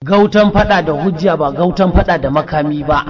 Gautan fada da hujja ba gautan fada da makami ba.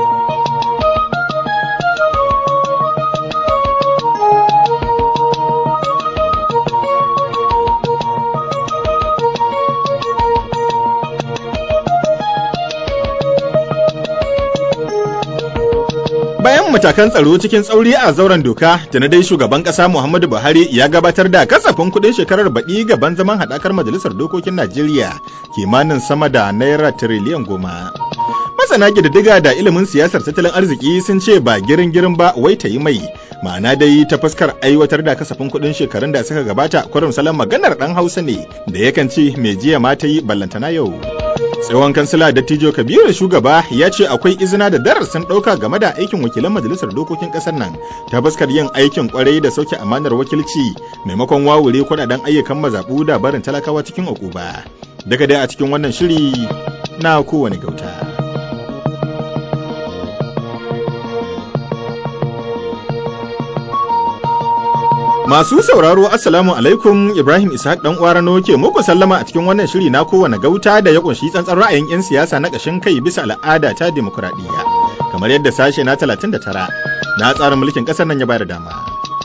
Bayan matakan tsaro cikin tsauri a zauren doka, tana dai shugaban ƙasa Muhammadu Buhari ya gabatar da kasafin kuɗin shekarar baɗi gaban zaman haɗakar Majalisar Dokokin Najeriya kimanin sama da naira tiriliyan goma. Masana ƙididdiga da ilimin siyasar tattalin arziki sun ce ba girin girin ba wai ta yi mai, ma'ana dai ta fuskar aiwatar da kasafin kuɗin shekarun da suka gabata kwarin salon maganar ɗan Hausa ne da yakan ce mai jiya ma ta yi ballantana yau. tsohon kansila dattijo kabiru shugaba ya ce akwai izina da darasin ɗauka game da aikin wakilan majalisar dokokin ƙasar nan ta fuskar yin aikin kwarai da sauke amanar wakilci maimakon wawure kuɗaɗen ayyukan mazaɓu da barin talakawa cikin ukuba daga dai a cikin wannan shiri na kowane gauta. Masu sauraro Assalamu alaikum Ibrahim Ishaq dan Uwarano ke muku sallama a cikin wannan shiri na kowane gauta da ya kunshi tsantsan ra'ayin 'yan siyasa na ƙashin kai bisa al'ada ta demokuraɗiyya. Kamar yadda sashe na 39 na tsarin mulkin ƙasar nan ya bayar dama.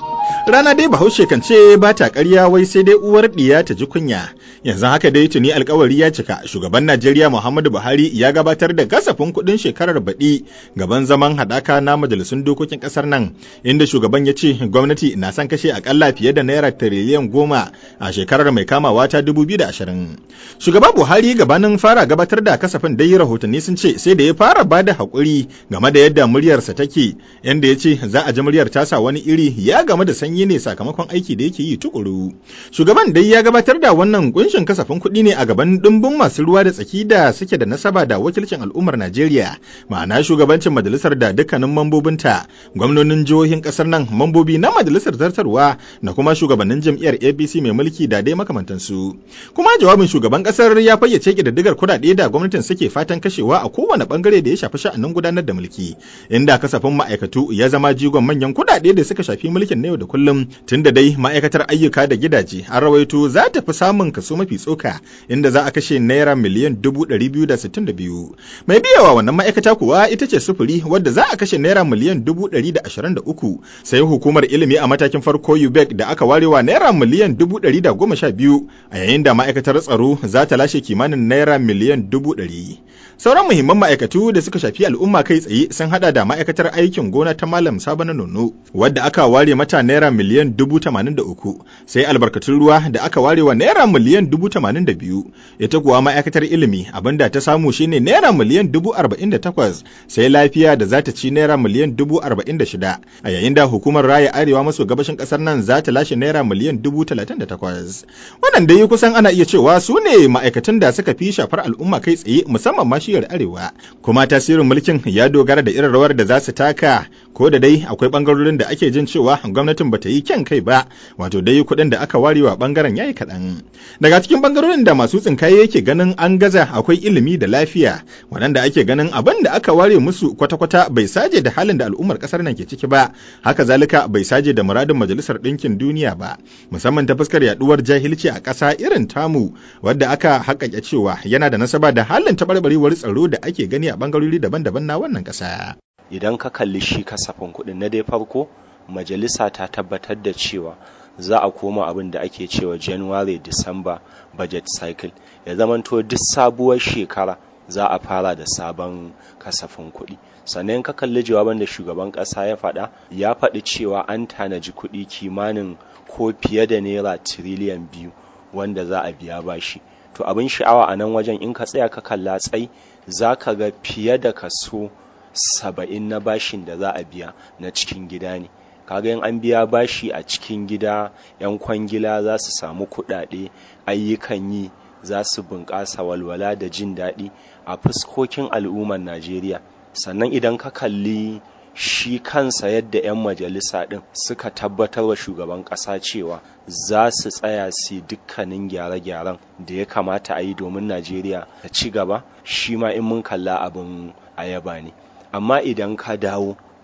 Rana dai Bahaushe kan ce ba ta ƙarya wai sai dai uwar ɗiya ta ji kunya. Yanzu haka dai tuni alkawari ya cika shugaban Najeriya Muhammadu Buhari ya gabatar da kasafin kuɗin shekarar baɗi gaban zaman haɗaka na majalisun dokokin ƙasar nan inda shugaban ya ce gwamnati na son kashe akalla fiye da naira tiriliyan goma a shekarar mai kamawa ta dubu biyu da ashirin. Shugaba Buhari gabanin fara gabatar da kasafin dai rahotanni sun ce sai da ya fara ba da haƙuri game da yadda muryarsa take yanda ya ce za a ji muryar tasa wani iri ya game da sanyi ne sakamakon aiki da yake yi tukuru. Shugaban dai ya gabatar da wannan kunshin kasafin kuɗi ne a gaban ɗumbin masu ruwa da tsaki da suke da nasaba da wakilcin al'ummar Najeriya, ma'ana shugabancin majalisar da dukkanin mambobinta, gwamnonin jihohin ƙasar nan, mambobi na majalisar zartarwa da kuma shugabannin jam'iyyar APC mai mulki da dai makamantansu. Kuma jawabin shugaban ƙasar ya fayyace ƙididdigar kuɗaɗe da gwamnatin suke fatan kashewa a kowane ɓangare da ya shafi sha'anin gudanar da mulki, inda kasafin ma'aikatu ya zama jigon manyan kuɗaɗe da suka shafi mulkin na yau da kullum, tunda dai ma'aikatar ayyuka da gidaje an rawaito za ta fi samun kaso mafi tsoka inda za a kashe naira miliyan dubu ɗari biyu da sittin da biyu mai biyawa wannan ma'aikata kuwa ita ce sufuri wadda za a kashe naira miliyan dubu ɗari da ashirin da uku sai hukumar ilimi a matakin farko UBEC da aka warewa naira miliyan dubu ɗari da goma sha biyu a yayin da ma'aikatar tsaro za ta lashe kimanin naira miliyan dubu ɗari sauran muhimman ma'aikatu da suka shafi al'umma kai tsaye sun hada da ma'aikatar aikin gona ta malam sabana nono wadda aka ware mata naira miliyan dubu tamanin da uku sai albarkatun ruwa da aka ware wa naira miliyan dubu tamanin da biyu ita kuwa ma'aikatar ilimi abinda ta samu shine naira miliyan dubu arba'in da takwas sai lafiya da za ta ci naira miliyan dubu arba'in da shida a yayin da hukumar raya arewa maso gabashin kasar nan za ta lashe naira miliyan dubu talatin da takwas wannan dai kusan ana iya cewa su ne ma'aikatan da suka fi shafar al'umma kai tsaye musamman ma shiyar arewa kuma tasirin mulkin ya dogara da irin rawar da za su taka ko da dai akwai bangarorin da ake jin cewa gwamnatin bata yi kyan kai ba wato dai kuɗin da aka ware wa bangaren yayi kaɗan daga cikin bangarorin da masu tsinkaye yake ganin an gaza akwai ilimi da lafiya waɗanda ake ganin abin da aka ware musu kwata-kwata bai saje da halin da al'ummar ƙasar nan ke ciki ba haka zalika bai saje da muradin majalisar ɗinkin duniya ba musamman ta fuskar yaduwar jahilci a ƙasa irin tamu wadda aka haƙaƙe cewa yana da nasaba da halin taɓarɓarewar tsaro da ake gani a bangarori daban-daban na wannan ƙasa. idan ka kalli shi kasafin kuɗin na dai farko majalisa ta tabbatar da cewa za a koma abin da ake cewa january december budget cycle ya zamanto duk sabuwar shekara za a fara da sabon kasafin kuɗi sannan ka kalli jawaban da shugaban ƙasa ya faɗa ya faɗi cewa an tanaji kuɗi kimanin ko fiye da naira tiriliyan biyu wanda za a biya bashi to abin sha'awa a nan wajen in ka tsaya ka kalla tsai za ka ga fiye da kaso saba'in na bashin da za a biya na cikin gida ne kaga in an biya bashi a cikin gida yan kwangila za su samu kuɗaɗe ayyukan yi za su bunƙasa walwala da jin daɗi a fuskokin al'ummar najeriya sannan idan ka kalli shi kansa yadda 'yan majalisa ɗin suka tabbatar wa shugaban ƙasa cewa za su tsaya su dukkanin gyare-gyaren da ya kamata a yi domin najeriya ta ci gaba shi ma in mun kalla abin ayaba ne amma idan ka dawo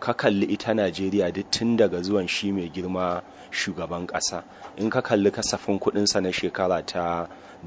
ka kalli ita najeriya duk tun daga zuwan shi mai girma shugaban ƙasa in ka kalli kasafin kuɗinsa na shekara ta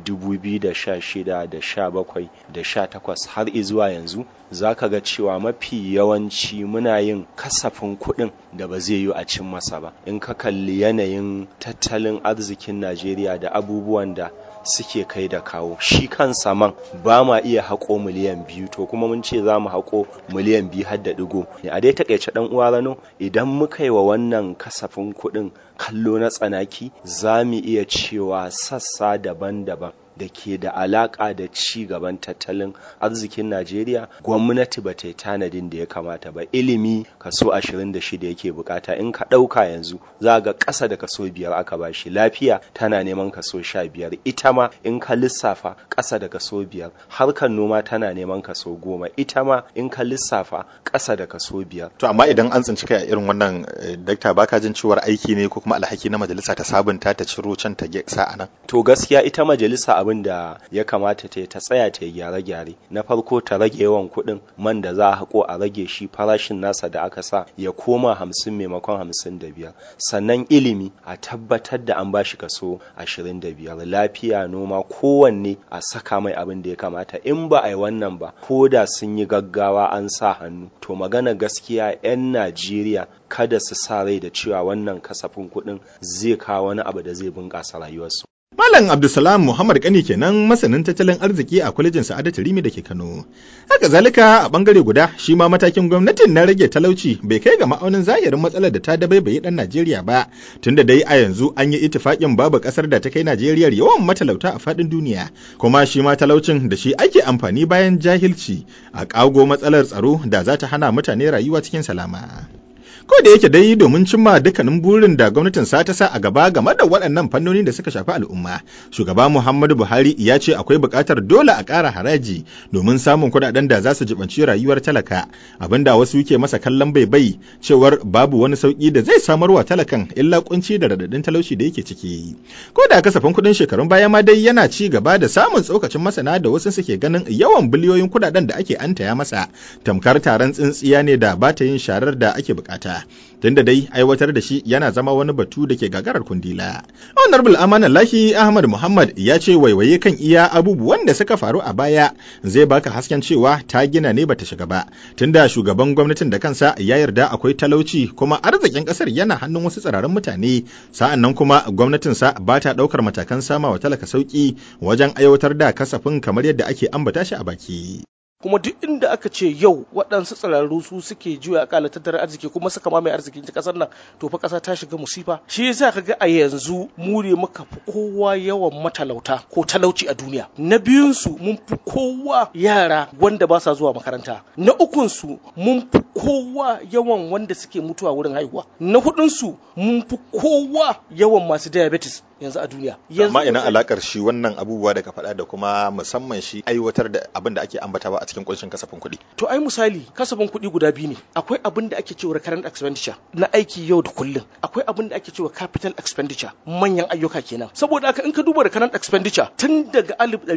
2016 da 17 da 18 har izuwa yanzu za ka ga cewa mafi yawanci muna yin kasafin kuɗin da ba zai yi a cin masa ba in ka kalli yanayin tattalin arzikin najeriya da abubuwan da suke kai da kawo shi kansa man ba ma iya haƙo miliyan biyu to kuma mun ce za mu haƙo miliyan biyu har da ɗigo a dai takaice ɗan uwa rano idan muka yi wa wannan kasafin kuɗin kallo na tsanaki za mu iya cewa sassa daban-daban da ke da alaƙa da ci gaban tattalin arzikin Najeriya gwamnati ba ta yi tanadin da ya kamata ba ilimi kaso 26 yake bukata in ka ɗauka yanzu za ga ƙasa da kaso biyar aka ba shi lafiya tana neman kaso 15 ita ma in ka lissafa ƙasa da kaso biyar harkar noma tana neman kaso goma ita ma in ka lissafa ƙasa da kaso biyar. To amma idan an tsinci kai a irin wannan dakta baka jin cewar aiki ne ko kuma alhaki na majalisa ta sabunta ta ciro can ta sa a nan. To gaskiya ita majalisa abin da ya kamata ta ta tsaya ta gyare-gyare na farko ta rage yawan kuɗin man da za a haƙo a rage shi farashin nasa da aka sa ya koma hamsin maimakon hamsin da biyar sannan ilimi a tabbatar da an bashi kaso ashirin da biyar lafiya noma kowanne a saka mai abin da ya kamata in ba a yi wannan ba ko da sun yi gaggawa an sa hannu to magana gaskiya 'yan najeriya kada su sa rai da cewa wannan kasafin kuɗin zai kawo wani abu da zai bunƙasa rayuwarsu Malam Abdulsalam Muhammad Kani kenan masanin tattalin arziki a kwalejin Sa'adatu Rimi da ke Kano. Haka zalika a bangare guda shi ma matakin gwamnatin na rage talauci bai kai ga ma'aunin zahirin matsalar da ta dabaibaye dan Najeriya ba tunda dai a yanzu an yi ittifakin babu kasar da ta kai Najeriya yawan matalauta a fadin duniya kuma shi ma talaucin da shi ake amfani bayan jahilci a kago matsalar tsaro da za ta hana mutane rayuwa cikin salama. ko da yake dai domin cimma dukkanin burin da gwamnatin sa ta sa a gaba game da waɗannan fannoni da suka shafi al'umma shugaba muhammadu buhari ya ce akwai buƙatar dole a ƙara haraji domin samun kuɗaɗen da za su jibanci rayuwar talaka abinda wasu ke masa kallon bai bai cewar babu wani sauƙi da zai samar wa talakan illa kunci da radadin talauci da yake ciki ko da kasafin kuɗin shekarun baya ma dai yana ci gaba da samun tsokacin masana da wasu suke ganin yawan biliyoyin kuɗaɗen da ake antaya masa tamkar taron tsintsiya ne da ba ta yin sharar da ake bukata tunda dai aiwatar da shi yana zama wani batu da ke gagarar kundila. Honorable Amanan Lahi Ahmad Muhammad ya ce waiwaye kan iya abubuwan da suka faru a baya zai baka hasken cewa ta gina ne bata shiga ba tunda shugaban gwamnatin da kansa ya yarda akwai talauci kuma arzikin kasar yana hannun wasu tsirarin mutane sa'an nan kuma gwamnatinsa ba ta ɗaukar matakan sama wa talaka sauki wajen aiwatar da kasafin kamar yadda ake ambata shi a baki. kuma duk inda aka ce yau waɗansu tsirarru su suke juya akala tattalin arziki kuma suka mamaye arzikin ta ƙasar nan to fa ƙasa ta shiga musifa shi yasa kaga a yanzu mu ne muka fi kowa yawan matalauta ko talauci a duniya na biyun su mun fi kowa yara wanda ba sa zuwa makaranta na ukun su mun fi kowa yawan wanda suke mutuwa wurin haihuwa na hudun su mun fi kowa yawan masu diabetes yanzu a duniya amma ina alakar shi wannan abubuwa da ka faɗa da kuma musamman shi aiwatar da abin da ake ambatawa a cikin kunshin kasafin kuɗi to ai misali kasafin kuɗi guda biyu ne akwai abin da ake cewa recurrent expenditure na aiki yau da kullum akwai abin da ake cewa capital expenditure manyan ayyuka kenan saboda haka in ka duba recurrent expenditure tun daga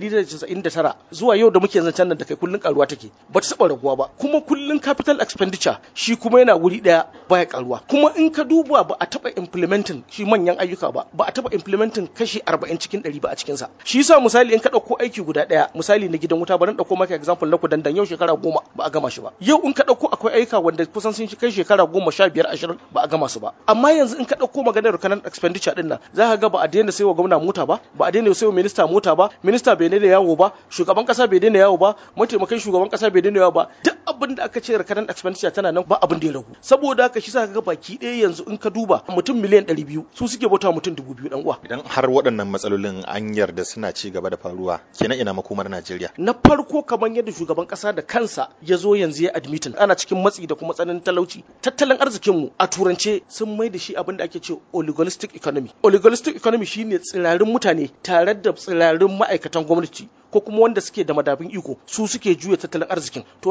1999 zuwa yau da muke zancen nan da kai kullun karuwa take ba ta taɓa raguwa ba kuma kullun capital expenditure shi kuma yana wuri ɗaya baya karuwa kuma in ka duba ba a taɓa implementing shi manyan ayyuka ba ba a taɓa implementing kashi 40 cikin 100 ba a cikinsa shi yasa misali in ka ɗauko aiki guda ɗaya misali na gidan wuta bari ɗauko maka example na kudandan yau shekara goma ba a gama shi ba yau in ka ɗauko akwai aika wanda kusan sun kai shekara goma sha biyar ashirin ba a gama su ba amma yanzu in ka ɗauko maganar kanan expenditure ɗin nan za ka ga ba a daina saiwa gwamna mota ba ba a daina saiwa minista mota ba minista bai daina yawo ba shugaban kasa bai daina yawo ba mataimakan shugaban kasa bai daina yawo ba duk abin da aka ce kanan expenditure tana nan ba abin da ya ragu saboda haka shi sa ka ga baki ɗaya yanzu in ka duba mutum miliyan ɗari biyu su suke bauta mutum dubu biyu ɗan uwa idan har waɗannan matsalolin an yarda suna ci gaba da faruwa kenan ina makomar Najeriya na farko kamar yadda shugaban kasa da kansa ya zo yanzu ya admitin ana cikin matsi da kuma tsananin talauci tattalin arzikinmu a turance sun mai da shi abin da ake ce oligolistic economy oligolistic economy shine tsirarin mutane tare da tsirarin ma'aikatan gwamnati ko kuma wanda suke da madafin iko su suke juya tattalin arzikin to wannan abin da yake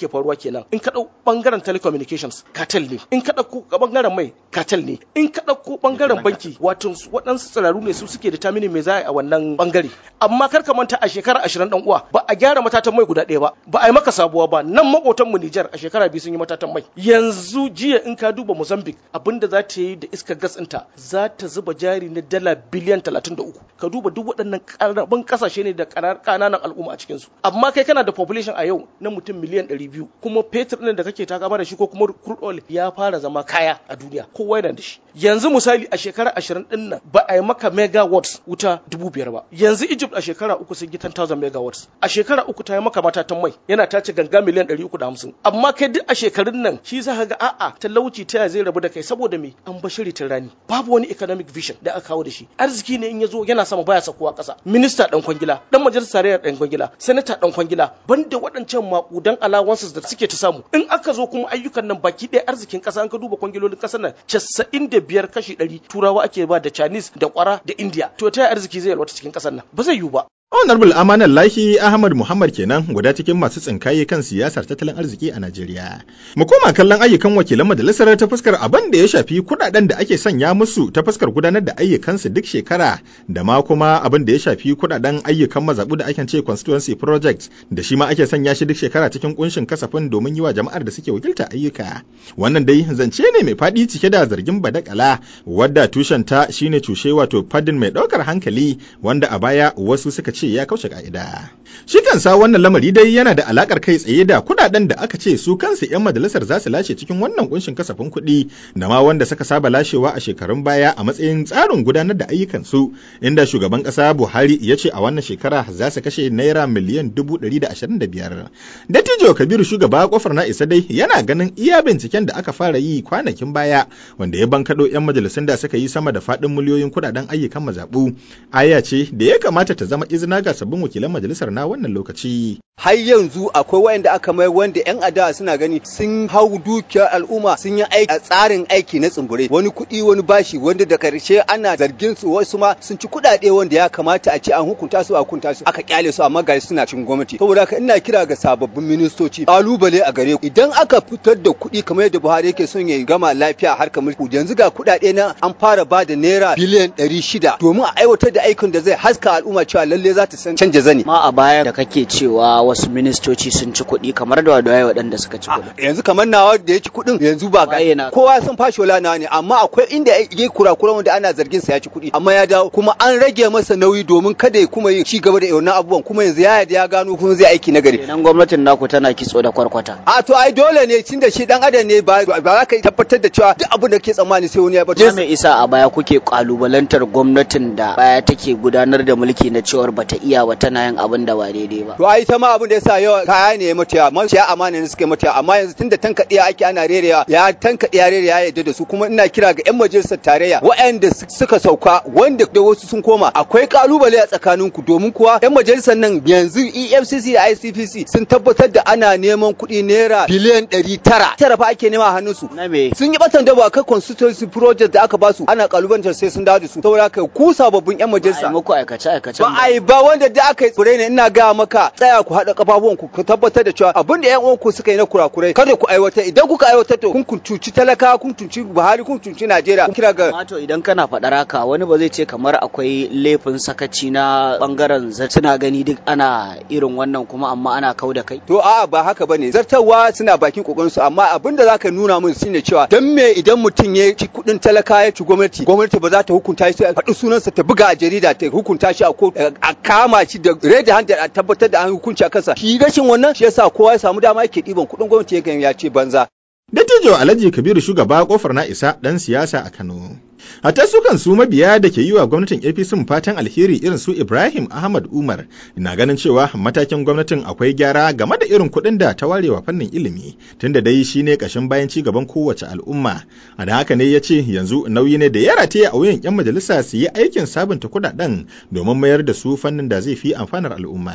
yake faruwa kenan in ka ɗau ɓangaren telecommunications cartel ne in ka ɗauko ɓangaren mai cartel ne in ka ɗauko ɓangaren banki wato waɗansu tsiraru ne su suke determining me za a yi a wannan ɓangare amma kar ka manta a shekara ashirin ɗan uwa ba a gyara matatan mai guda ɗaya ba ba a yi maka sabuwa ba nan maƙotan mu Nijar a shekara biyu sun yi matatan mai yanzu jiya in ka duba Mozambique abinda za ta yi da iskar gas ɗinta za ta zuba jari na dala biliyan talatin da uku ka duba duk waɗannan ƙaramin ƙasashe ne da ƙananan al'umma a cikinsu amma kai kana da population a yau na mutum miliyan ɗari biyu kuma fetur ɗin da kake takama da shi ko kuma crude oil ya fara zama kaya a duniya kowa yana da shi yanzu misali a shekara ashirin ɗin nan ba a yi maka megawatts wuta dubu biyar ba yanzu Egypt a shekara uku sun yi 10,000 megawatts a shekara uku ta yi maka matatan mai yana tace ganga miliyan ɗari uku da hamsin amma kai duk a shekarun nan shi za ka ga a'a talauci ta zai rabu da kai saboda me an bashiri ta rani babu wani economic vision da aka kawo da shi arziki ne in ya zo yana sama baya sakuwa ƙasa minista ɗan kwangila ɗan majalisar tarayyar ɗan kwangila sanata ɗan kwangila banda waɗancan maƙudan allowances da suke ta samu in aka zo kuma ayyukan nan baki ɗaya arzikin ƙasa an ka duba kwangilolin ƙasar nan casa'in da biyar kashi ɗari turawa ake ba da chinese da kwara da india to ta arziki zai yalwata cikin ƙasar nan ba zai yiwu ba Honorable Amanan Lahi Ahmad Muhammad kenan guda cikin masu tsinkaye kan siyasar tattalin arziki a Najeriya. Mu koma kallon ayyukan wakilan majalisar ta fuskar abin da ya shafi kudaden da ake sanya musu ta fuskar gudanar da ayyukansu duk shekara da ma kuma abin da ya shafi kudaden ayyukan mazabu da ake ce constituency project da shi ma ake sanya shi duk shekara cikin kunshin kasafin domin yi wa jama'ar da suke wakilta ayyuka. Wannan dai zance ne mai faɗi cike da zargin badakala wadda tushenta shine cushe wato fadin mai ɗaukar hankali wanda a baya wasu suka ce ce ya kauce ka'ida. Shi kansa wannan lamari dai yana da alakar kai tsaye da kudaden da aka ce su kansu 'yan majalisar za su lashe cikin wannan kunshin kasafin kuɗi da ma wanda suka saba lashewa a shekarun baya a matsayin tsarin gudanar da ayyukansu inda shugaban ƙasa Buhari ya ce a wannan shekara za su kashe naira miliyan dubu ɗari da ashirin da biyar. Dattijo Kabiru shugaba kofar na isa dai yana ganin iya binciken da aka fara yi kwanakin baya wanda ya bankaɗo 'yan majalisun da suka yi sama da faɗin miliyoyin kudaden ayyukan mazaɓu. Aya ce da ya kamata ta zama izina ga sabbin wakilan majalisar na wannan lokaci. har yanzu akwai wayanda aka mai wanda yan adawa suna gani sun hau dukiyar al'umma sun yi aiki a tsarin aiki na tsumbure wani kuɗi wani bashi wanda da karshe ana zargin su wasu ma sun ci kuɗaɗe wanda ya kamata a ce an hukunta su a hukunta su aka kyale su amma ga suna cin gwamnati saboda haka ina kira ga sababbin ministoci kalubale a gare ku idan aka fitar da kuɗi kamar yadda Buhari yake son ya gama lafiya harkar mulki yanzu ga kuɗaɗe na an fara ba da naira biliyan ɗari shida domin a aiwatar da aikin da zai haska al'umma cewa lalle za ta san canja zani ma a baya da kake cewa wasu ministoci sun ci kuɗi kamar da wadawa waɗanda suka ci kuɗi. yanzu kamar nawa da ya ci kuɗin yanzu ba ga kowa sun fashola nawa ne amma akwai inda ya kura-kura wanda ana zargin sa ya ci kuɗi amma ya dawo kuma an rage masa nauyi domin kada ya kuma yin ci gaba da wannan abubuwan kuma yanzu ya yarda ya gano kuma zai aiki na gari. Kenan gwamnatin naku tana kitso da kwarkwata. A to ai dole ne tunda shi dan adam ne ba ba za ka tabbatar da cewa duk abin da ke tsammani sai wani ya bar. Me isa a baya kuke kalubalantar gwamnatin da baya take gudanar da mulki na cewar bata iya ba tana yin abin da ba daidai ba. To ai ta ma abin da yasa yawa kaya ne ya mata yawa maciya amana ne suke mata amma yanzu tunda tankaɗiya ake ana rerewa ya tankaɗe ya rerewa ya yarda da su kuma ina kira ga yan majalisar tarayya waɗanda suka sauka wanda da wasu sun koma akwai kalubale a tsakaninku domin kuwa yan majalisar nan yanzu EFCC da ICPC sun tabbatar da ana neman kuɗi naira biliyan ɗari tara tara fa ake nema a hannunsu Na me? sun yi batan dabo akan constituency project da aka basu ana kalubalantar sai sun dawo da su saboda haka ku sababbin yan Ai majalisa muku aikace aikace. ba a yi ba wanda da aka yi tsure ne ina ga maka tsaya ku haɗa kafafuwan ku ku tabbatar da cewa abin da ƴan uwanku suka yi na kurakurai kada ku aiwatar idan kuka aiwatar to kun cuci talaka kun cuci Buhari kun cuci Najeriya kun kira ga Mato idan kana faɗar haka wani ba zai ce kamar akwai laifin sakaci na bangaren suna gani duk ana irin wannan kuma amma ana kau da kai. To a'a ba haka bane zartarwa suna bakin kokarin su amma abin da zaka nuna mun shine cewa dan me idan mutum ya ci kudin talaka ya ci gwamnati gwamnati ba za ta hukunta shi a faɗi sunansa ta buga a jarida ta hukunta shi a ko a kama shi da red handed a tabbatar da an hukunci a kansa shi rashin wannan shi yasa kowa ya samu dama yake ɗiban kudin gwamnati ya ya ce banza Dattijo Alhaji Kabiru shugaba kofar na isa ɗan siyasa a Kano. Hatta su kan su mabiya da ke yi wa gwamnatin APC fatan alheri irin su Ibrahim Ahmad Umar na ganin cewa matakin gwamnatin akwai gyara game da irin kuɗin da ta warewa fannin ilimi tunda dai shi ne ƙashin bayan ci gaban kowace al'umma. A da haka ne ya ce yanzu nauyi ne da ya rataye a wuyan 'yan majalisa su yi aikin sabunta kuɗaɗen domin mayar da su fannin da zai fi amfanar al'umma.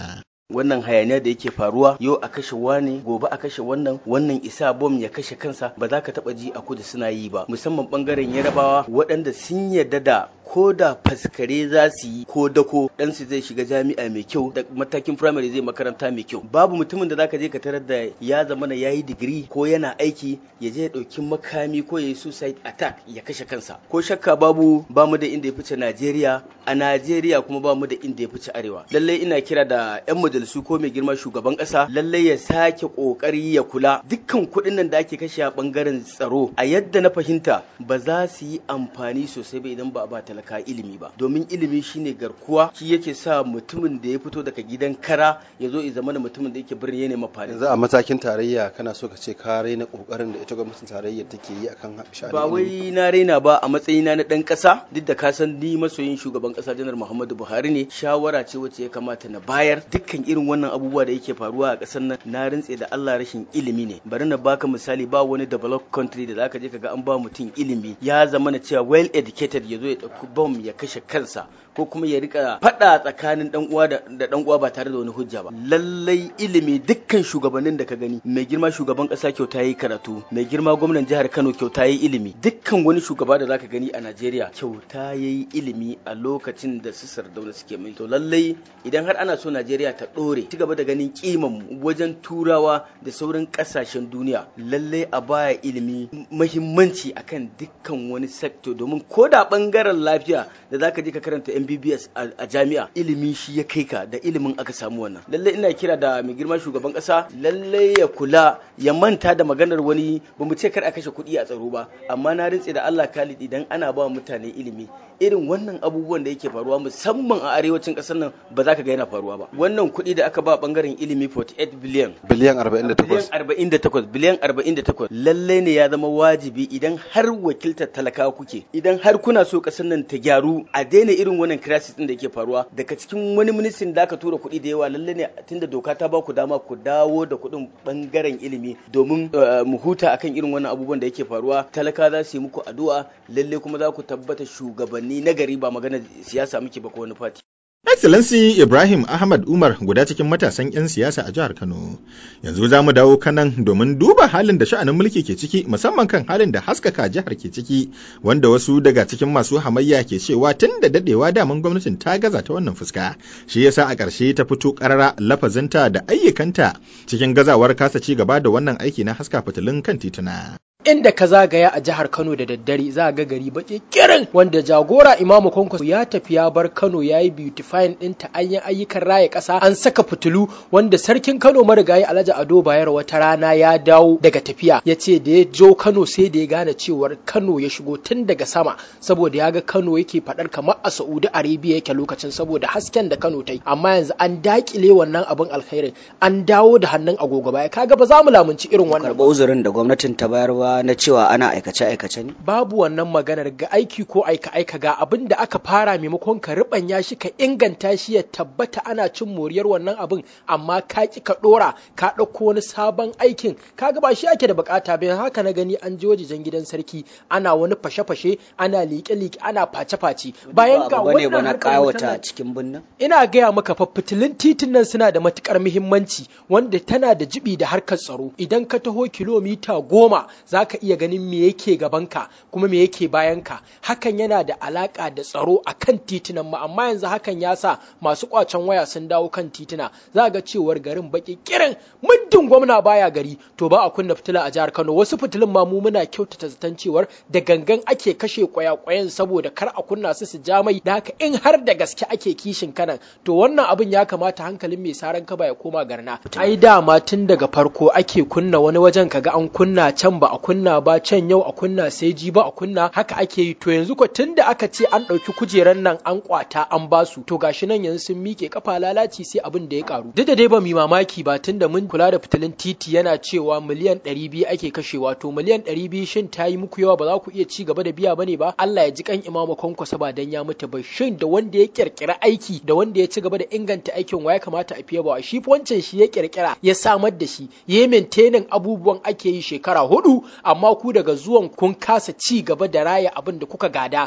wannan hayaniya da yake faruwa yau a kashe wane gobe a kashe wannan wannan isa bom ya kashe kansa ba za ka taba ji a kudu suna yi ba musamman bangaren yarabawa waɗanda sun yarda da ko da faskare za su yi ko dako ɗansu zai shiga jami'a mai kyau da matakin firamare zai makaranta mai kyau babu mutumin da zaka je ka tarar da ya zama na yayi digiri ko yana aiki ya je ya ɗauki makami ko ya yi suicide attack ya kashe kansa ko shakka babu ba mu da inda ya fice Najeriya a Najeriya kuma ba mu da inda ya fice arewa lallai ina kira da yan majalisu ko mai girma shugaban ƙasa lallai ya sake ƙoƙari ya kula dukkan kuɗin nan da ake kashe a ɓangaren tsaro a yadda na fahimta ba za su yi amfani sosai ba idan ba a ba talaka ilimi ba domin ilimi shine garkuwa shi yake sa mutumin da ya fito daga gidan kara ya zo ya zama mutumin da yake birni ya nema fari yanzu a matakin tarayya kana so ka ce ka raina kokarin da ita gwamnatin tarayya take yi akan sha'anin ba wai na raina ba a matsayina na dan kasa duk da ka san ni masoyin shugaban kasa janar Muhammadu Buhari ne shawara ce wacce ya kamata na bayar dukkan irin wannan abubuwa da yake faruwa a kasar nan na rintse da Allah rashin ilimi ne bari na baka misali ba wani developed country da zaka je kaga an ba mutum ilimi ya zama na cewa well educated ya zo ya dauki bom ya kashe kansa ko kuma ya rika fada tsakanin dan uwa da dan uwa ba tare da wani hujja ba lallai ilimi dukkan shugabannin da ka gani mai girma shugaban kasa kyauta yi karatu mai girma gwamnan jihar Kano kyauta yi ilimi dukkan wani shugaba da zaka gani a Najeriya kyauta yayi ilimi a lokacin da su sardauna suke mai to lallai idan har ana so Najeriya ta dore ci gaba da ganin kiman mu wajen turawa da sauran kasashen duniya lallai a baya ilimi muhimmanci akan dukkan wani sector domin ko da bangaren lafiya da zaka je ka karanta MBBS a jami'a ilimi shi ya kai ka da ilimin aka samu wannan lallai ina kira da mai girma shugaban kasa lallai ya kula ya manta da maganar wani bamu ce kar a kashe kuɗi a tsaro ba amma na rintse da Allah Khalid idan ana ba mutane ilimi irin wannan abubuwan da yake faruwa musamman a arewacin ƙasar nan ba za ka ga yana faruwa ba wannan kuɗi da aka ba bangaren ilimi 48 biliyan biliyan 48 48 biliyan 48 lalle ne ya zama wajibi idan har wakiltar talakawa kuke idan har kuna so ƙasar nan ta gyaru a daina irin wannan crisis din da yake faruwa daga cikin wani ministin da aka tura kuɗi da yawa lalle ne tunda doka ta ba ku dama ku dawo da kuɗin bangaren ilimi domin mu huta akan irin wannan abubuwan da yake faruwa talaka za su yi muku addu'a lalle kuma za ku tabbata shugabanni na gari ba magana siyasa muke ba ko wani fati Excellency Ibrahim Ahmad Umar guda cikin matasan 'yan siyasa a jihar Kano. Yanzu za mu dawo kanan domin duba halin da sha'anin mulki ke ciki musamman kan halin da haskaka jihar ke ciki wanda wasu daga cikin masu hamayya ke cewa tun da dadewa daman gwamnatin ta gaza ta wannan fuska. Shi yasa a ƙarshe ta fito ƙarara lafazinta da ayyukanta cikin gazawar kasa ci gaba da wannan aiki na haska fitilun kan tituna. inda ka zagaya a jihar Kano da daddare za ga gari baki kirin wanda jagora Imamu Kwankwaso ya tafi ya bar Kano ya yi beautifying ɗinta an yi ayyukan raya ƙasa an saka fitilu wanda sarkin Kano marigayi Alhaji Ado Bayero wata rana ya dawo daga tafiya ya ce da ya jo Kano sai da ya gane cewar Kano ya shigo tun daga sama saboda ya ga Kano yake faɗar kamar a Saudi Arabia yake lokacin saboda hasken da Kano ta yi amma yanzu an dakile wannan abin alkhairin an dawo da hannun agogo baya kaga ba za mu lamunci irin wannan karɓa uzurin da gwamnatin ta bayar ba na cewa ana aikace-aikace ne? Babu wannan maganar ga aiki ko aika-aika ga abin da aka fara maimakon ka riɓanya shi ka inganta shi ya tabbata ana cin moriyar wannan abin amma ka ki ka ɗora ka ɗauko wani sabon aikin kaga ba shi ake da bukata bayan haka na gani an je wajejen gidan sarki ana wani fashe-fashe ana liƙe-liƙe ana face-face bayan ga wannan harkar kawata cikin birnin ina gaya maka fa fitilun titin nan suna da matukar muhimmanci wanda tana da jibi da harkar tsaro idan ka taho kilomita goma za ka iya ganin me yake gabanka kuma me yake bayanka hakan yana da alaka da tsaro a kan titunan mu amma yanzu hakan ya sa masu kwacen waya sun dawo kan tituna za ga cewar garin baki kirin muddin gwamna baya gari to ba a kunna fitila a jihar Kano wasu fitilun ma mu muna kyautata zaton cewar da gangan ake kashe kwaya-kwayan saboda kar a kunna su su ja mai da haka in har da gaske ake kishin kanan to wannan abin ya kamata hankalin mai saran kaba ya koma garna ai dama tun daga farko ake kunna wani wajen kaga an kunna can ba a kunna ba can yau a kunna sai ji ba a kunna haka ake yi to yanzu ko tunda aka ce an ɗauki kujeran nan an kwata an basu to gashi nan yanzu sun miƙe kafa lalaci sai abin da ya karu duk da dai ba mu mamaki ba tunda mun kula da fitilin titi yana cewa miliyan ɗari biyu ake kashewa to miliyan ɗari biyu shin ta yi muku yawa ba za ku iya ci gaba da biya bane ba Allah ya ji kan imamu kwankwasa ba dan ya mutu ba shin da wanda ya kirkira aiki da wanda ya ci gaba da inganta aikin wa ya kamata a fiye ba shi wancan shi ya kirkira ya samar da shi ya yi abubuwan ake yi shekara hudu amma ku daga zuwan kun kasa ci gaba da raya abin da kuka gada.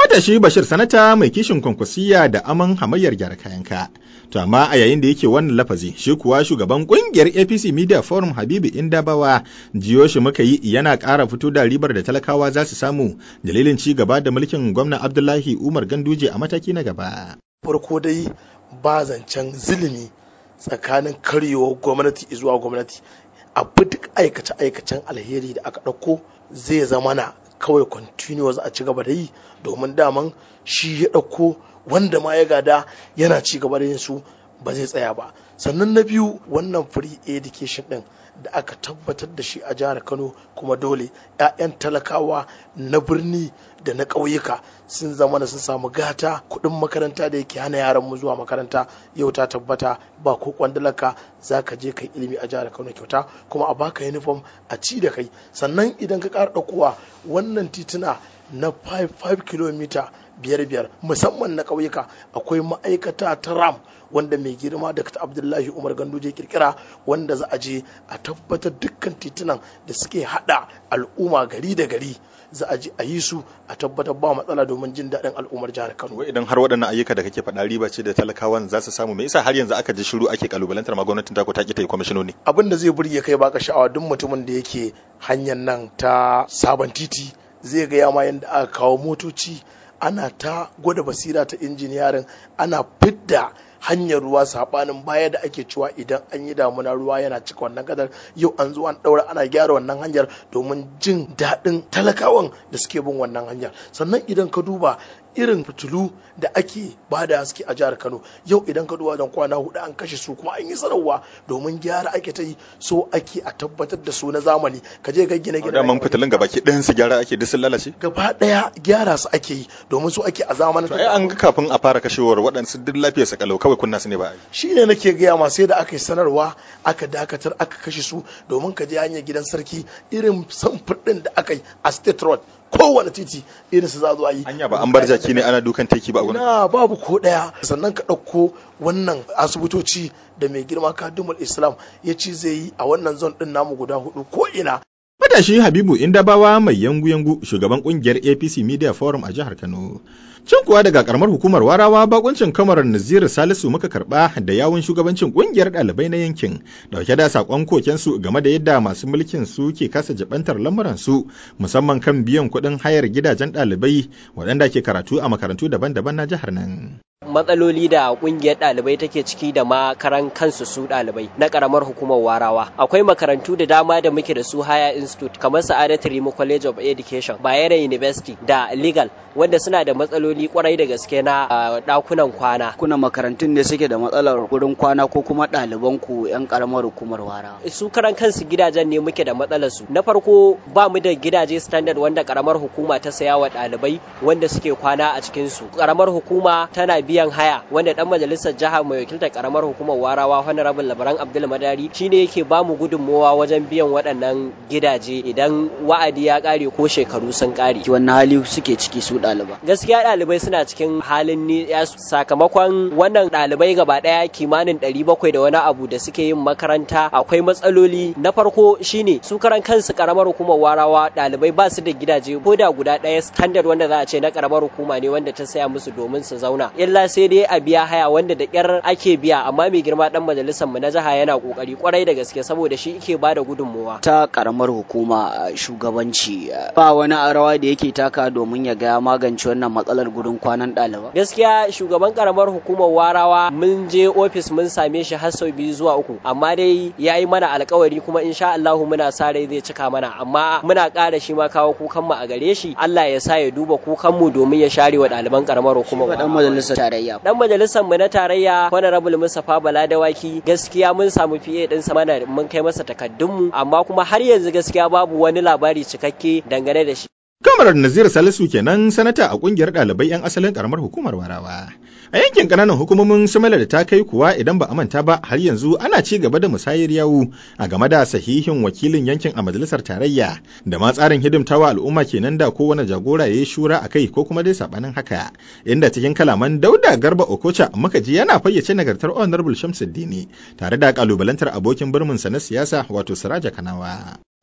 Matashi Bashir Sanata mai kishin kwankwasiya da aman hamayyar gyara kayanka. To amma a yayin da yake wannan lafazi shi kuwa shugaban kungiyar APC Media Forum Habibu Indabawa jiyo shi muka yi yana ƙara fito da ribar da talakawa za su samu dalilin ci gaba da mulkin gwamna Abdullahi Umar Ganduje a mataki na gaba. Farko dai ba zancen zilimi tsakanin karyewar gwamnati zuwa gwamnati abu duk aikace-aikacen alheri da aka ɗauko zai zama na kawai continuous a ci gaba da yi domin daman shi ya ɗauko wanda ma ya gada yana ci gaba da yin su ba zai tsaya ba sannan na biyu wannan free education din da aka tabbatar da shi a jihar kano kuma dole 'ya'yan talakawa na birni da na ƙauyuka sun zama da sun samu gata kuɗin makaranta da yake hana yaran mu zuwa makaranta yau ta tabbata ba ko kwandalaka za ka je kai ilimi a jihar kano kyauta kuma a baka uniform a ci da kai sannan idan ka ƙara ɗaukowa wannan tituna na 5 km biyar biyar musamman na ƙauyuka akwai ma'aikata ta ram wanda mai girma da abdullahi umar ganduje kirkira wanda za a je a tabbatar dukkan titunan da suke hada al'umma gari da gari za a je a yi su a tabbatar ba matsala domin jin daɗin al'ummar jihar kano Wai idan har waɗannan ayyuka da kake faɗa riba ce da talakawan za su samu me yasa har yanzu aka ji shiru ake kalubalantar ma gwamnatin ta ko ta ki ta yi kwamishinoni abin da zai burge kai baka sha'awa duk mutumin da yake hanyar nan ta sabon titi zai ga yama yadda aka kawo motoci ana ta gwada basira ta injiniyarin ana fidda hanyar ruwa sabanin baya da ake cewa idan an yi damuna ruwa yana cika wannan kadar yau an zo an daura ana gyara wannan hanyar domin jin daɗin talakawan da suke bin wannan hanyar sannan idan ka duba irin fitilu da ake ba da haske a jihar kano yau idan ka duba don kwana hudu an kashe su kuma an yi sanarwa domin gyara ake ta yi so ake a tabbatar da su na zamani ka je ga gine gine daman fitilun gaba ki ɗayan su gyara ake duk sun lalace gaba ɗaya gyara su ake yi domin su ake a zamanin to ai an ga kafin a fara kashewar waɗansu duk lafiyar su kalau kawai kunna su ne ba ai shine nake gaya ma sai da aka yi sanarwa aka dakatar aka kashe su domin ka je hanyar gidan sarki irin samfur ɗin da aka yi a state road kowane titi irin su za zo a yi anya ba an bar jaki ne ana dukan teki ba a gurin na babu ko daya sannan ka ɗauko wannan asibitoci da mai girma kadumul islam ya ci zai yi a wannan zon ɗin namu guda hudu ko ina Matashi Habibu Indabawa mai yangu-yangu shugaban kungiyar APC Media Forum a jihar Kano. Can kuwa daga karamar hukumar Warawa bakuncin kamarar Naziru Salisu muka karba da yawun shugabancin kungiyar ɗalibai na yankin dauke da sakon kokensu game da yadda masu mulkin su ke kasa jabantar lamuran su musamman kan biyan kuɗin hayar gidajen ɗalibai waɗanda ke karatu a makarantu daban-daban na jihar nan. matsaloli da kungiyar ɗalibai take ciki da makaran kansu su ɗalibai na ƙaramar hukumar warawa akwai makarantu da dama da muke da su haya institute kamar sa'adatu rimo college of education bayero university da legal wanda suna da matsaloli kwarai da gaske na ɗakunan kwana kuna makarantun ne suke da matsalar gurin kwana ko kuma ɗaliban ku yan ƙaramar hukumar warawa su karan kansu gidajen ne muke da matsalar su na farko ba mu da gidaje standard wanda ƙaramar hukuma ta saya wa ɗalibai wanda suke kwana a cikin su ƙaramar hukuma tana biyan biyan haya wanda dan majalisar jiha mai wakiltar karamar hukumar warawa honorable labaran abdul madari shine yake ba mu gudunmowa wajen biyan waɗannan gidaje idan wa'adi ya ƙare ko shekaru sun ƙare wannan hali suke ciki su ɗaliba gaskiya ɗalibai suna cikin halin ni sakamakon wannan ɗalibai gaba ɗaya kimanin ɗari bakwai da wani abu da suke yin makaranta akwai matsaloli na farko shine su karan kansu karamar hukumar warawa ɗalibai ba su da gidaje ko da guda ɗaya standard wanda za a ce na karamar hukuma ne wanda ta saya musu domin su zauna illa sai dai a biya haya wanda da kyar ake biya amma mai girma dan majalisar mu na jiha yana kokari kwarai da gaske saboda shi yake bada gudunmuwa ta karamar hukuma shugabanci ba wani rawa da yake taka domin ya ga magance wannan matsalar gurin kwanan ɗaliba gaskiya shugaban karamar hukumar warawa mun je ofis mun same shi har sau biyu zuwa uku amma dai ya yi mana alkawari kuma insha Allah muna sa rai zai cika mana amma muna ƙara shi ma kawo kukan mu a gare shi Allah ya sa ya duba kukan mu domin ya share wa ɗaliban karamar hukumar dan majalisar tarayya dan majalisar mu na tarayya honorable Mustapha Bala Dawaki gaskiya mun samu fiye din sa mana mun kai masa takaddun mu amma kuma har yanzu gaskiya babu wani labari cikakke dangane da shi Kamarar Nazir Salisu kenan sanata a kungiyar ɗalibai 'yan asalin karamar hukumar Warawa. A yankin ƙananan hukumomin Samala da ta kai kuwa idan ba a manta ba har yanzu ana ci gaba da musayar yawu a game da sahihin wakilin yankin a majalisar tarayya da ma tsarin hidimtawa al'umma kenan da kowane jagora ya yi shura a kai ko kuma dai sabanin haka. Inda cikin kalaman Dauda Garba Okocha muka ji yana fayyace nagartar Honorable Shamsuddini tare da kalubalantar abokin birminsa na siyasa wato Siraja Kanawa.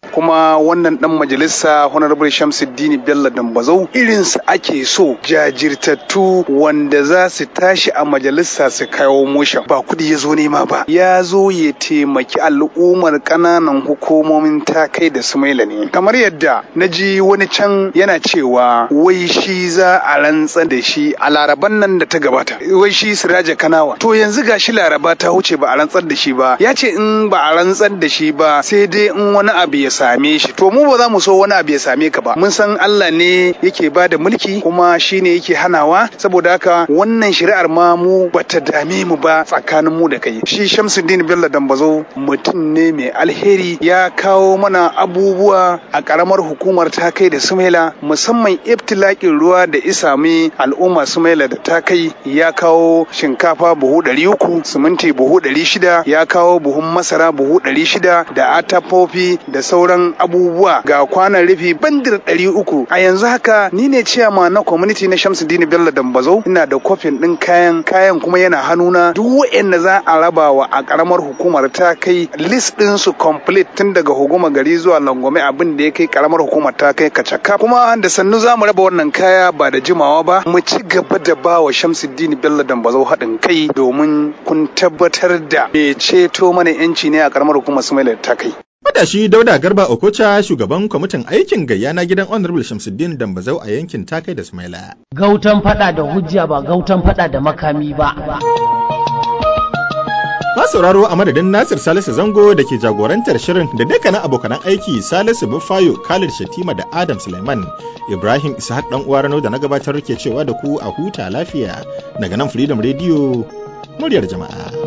kuma wannan dan majalisa honorable Shamsuddin Bello Dambazau irinsu ake so jajirtattu wanda za su tashi a majalisa su kawo motion ba kudi ya zo nema ba ya zo ya taimaki al'ummar ƙananan hukumomin ta kai da sumaila ne kamar yadda na ji wani can yana cewa wai shi za a rantsar da shi a laraban nan da ta gabata wai shi siraja kanawa to yanzu ga shi laraba ta wuce ba a rantsar da shi ba ya ce in ba a rantsar da shi ba sai dai in wani abu ya same shi to mu ba za mu so wani abu ya same ka ba mun san Allah ne yake ba da mulki kuma shi ne yake hanawa saboda haka wannan shari'ar ma mu bata dame mu ba tsakanin mu da kai shi Shamsuddin Bello Dambazo mutum ne mai alheri ya kawo mana abubuwa a karamar hukumar ta kai da Sumaila musamman ibtilakin ruwa da isami al'umma Sumaila da ta kai ya kawo shinkafa buhu ɗari uku siminti buhu ɗari shida ya kawo buhun masara buhu ɗari shida da atafofi da sauran abubuwa ga kwanan rufi bandir ɗari uku a yanzu haka ni ne ciyama na community na Shamsuddin Bello Dambazo ina da kofin ɗin kayan kayan kuma yana hannuna duk wa'anda za a rabawa a karamar hukumar ta kai list ɗin su complete tun daga hukuma gari zuwa langwame abin da ya kai karamar hukumar ta kai kacaka kuma da sannu za mu raba wannan kaya ba da jimawa ba mu ci gaba da ba wa Shamsuddin Bello Dambazo haɗin kai domin kun tabbatar da bai ceto mana yanci ne a karamar hukumar Sumaila ta kai. Matashi Dauda Garba Okocha shugaban kwamitin aikin gayya na gidan Honorable Shamsuddin Dambazau a yankin Takai da Sumaila. Gautan fada da hujja ba gautan fada da makami ba. Ma sauraro a madadin Nasir Salisu Zango da ke jagorantar shirin da dukkanin abokanan aiki Salisu Bufayo, Khalid Shatima da Adam Suleiman, Ibrahim Ishaq dan uwa Rano da na gabatar ke cewa da ku a huta lafiya daga nan Freedom Radio muryar jama'a.